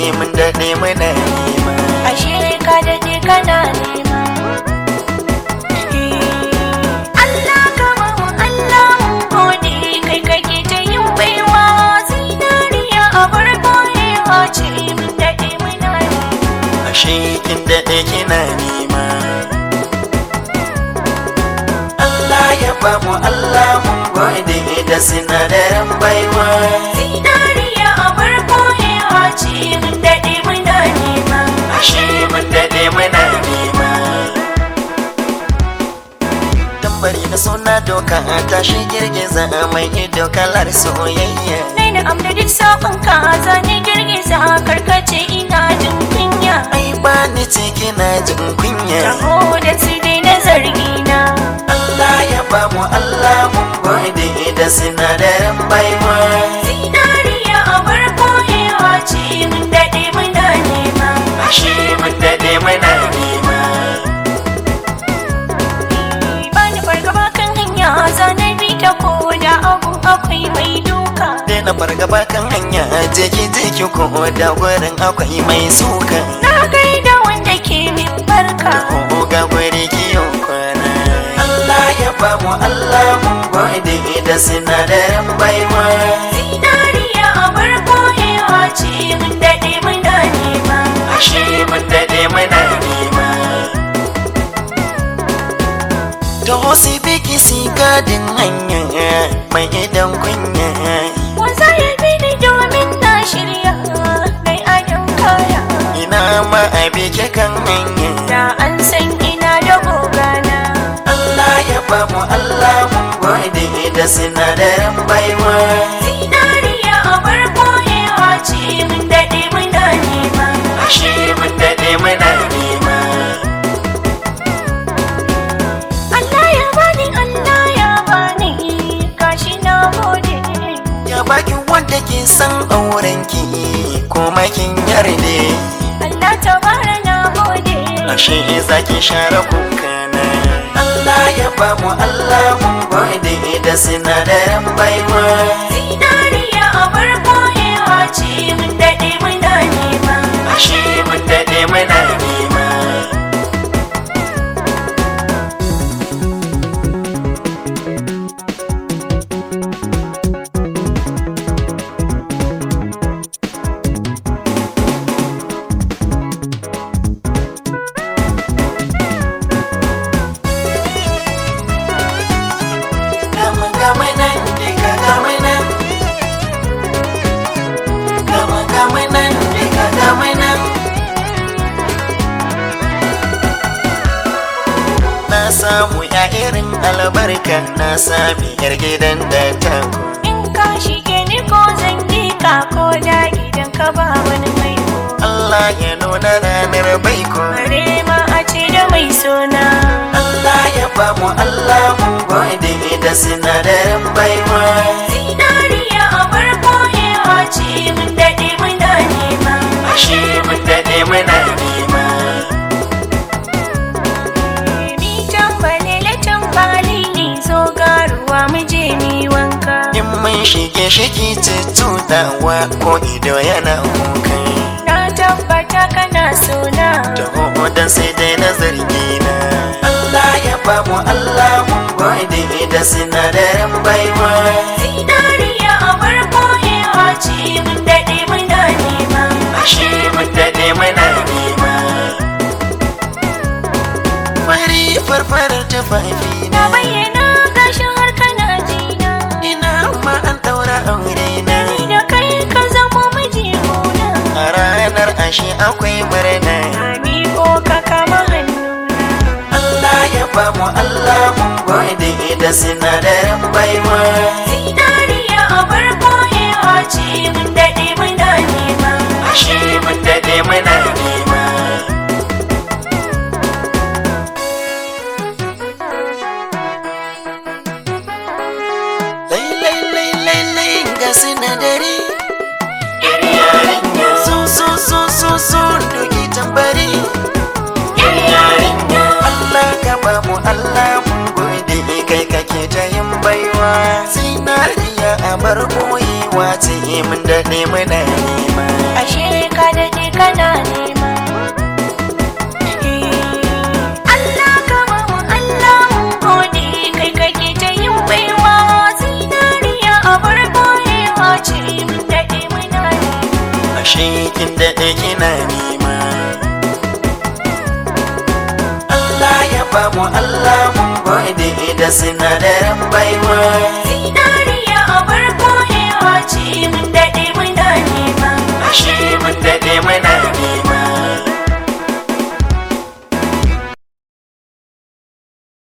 mun daɗe muna nema ashe ka daɗe kana nema Allah ka ba mu Allah mun gode kai kake ta yin baiwa zinariya a bar boyewa ce mun daɗe muna nema ashe kin daɗe kina nema Allah ya ba mu Allah mun gode da sinadaran baiwa zinariya a bar boyewa ce mun daɗe muna nema ashe mun daɗe muna nema tambari na suna doka tashi girgiza mai ido kalar soyayya Nai na amda duk sabon ka zane girgiza karkace ina jin kunya ai ba ni ce kina jin kunya Taho da su dai na zargina Allah ya ba mu Allah mun gode da sinadaran baiwa Zinariya a bar boyewa ce mun daɗe muna nema ashe mun daɗe muna nema Ba ni fargaba kan hanya zane bi ta koda abu akwai mai duka Daina fargaba kan hanya jeki jeki ko da gurin akwai mai suka Na gaida wanda ke min barka ko ga guri kiyo kwana Allah ya ba mu Allah mun gode da sinadaran baiwa Zinariya a bar boyewa ce mun daɗe muna nema ashe mun daɗe muna nema Taho si biki si gadin hanya mai idan kunya Wasa ya bi ni domin na shirya Mai adon kaya ina ma a biki kan hanya Da an san ina da gogana Allah ya ba mu Allah mun gode da sinadaran baiwa Zinariya a bar boyewa ce mun daɗe muna nema ashe mun daɗe muna nema Allah ya bani Allah ya bani Gashi na gode ya baki wanda ke san aurenki kuma kin yarde Allah ta bara na gode ashe zaki share kukana Allah ya ba mu Allah mun gode da sinadaran baiwa Zinariya a bar boyewa ce mun daɗe muna nema ashe mun daɗe muna nema Gama gama nan diga gama nan Gama gama nan diga gama nan Na samu ya irin albarka na sami yar gidan da ta In ka shige ni ko zan yi ka ko da idan ka ba wani mai ko Allah ya nuna ranar baiko Bare ma a ce da mai sona Allah ya ba mu Allah mun gode da sinadaran baiwa Zinariya a bar boyewa ce mun daɗe muna nema Ashe mun daɗe muna nema Mi tambalele tambali ni zo garuwa mu je mi wanka In mun shige shiki tututawa ko ido yana kuka Na tabbata kana sona Taho dan sai dai na zargi na Allah ya ba mu Allah mun gode da sinadaran baiwa Zinariya a bar boyewa ce mun daɗe muna nema Ashe mun daɗe muna nema Fari farfarar tufafi Na bayyana gashin har kana jina Ina ma an ɗaura aure na Ni da kai ka zamo miji gona A ranar ashe akwai murna Ami ko ka kama hannuna Allah ya ba mu Allah mun gode da sinadaran baiwa Zinariya a bar boyewa ce mun daɗe muna nema Ashe mun daɗe muna nema Lai lai lai lai lai ga sinadari Yar yarinya so so so so so doki tambari Yar yarinya Allah ka ba mu Allah mun gode kai kake ta yin baiwa Zinariya a bar boyewa ce mun daɗe muna nema Ashe ka daɗe Allah mun gode da sinadarin baiwa zinariya abar koyewa ce mun daɗe muna nema ashe mun daɗe muna nema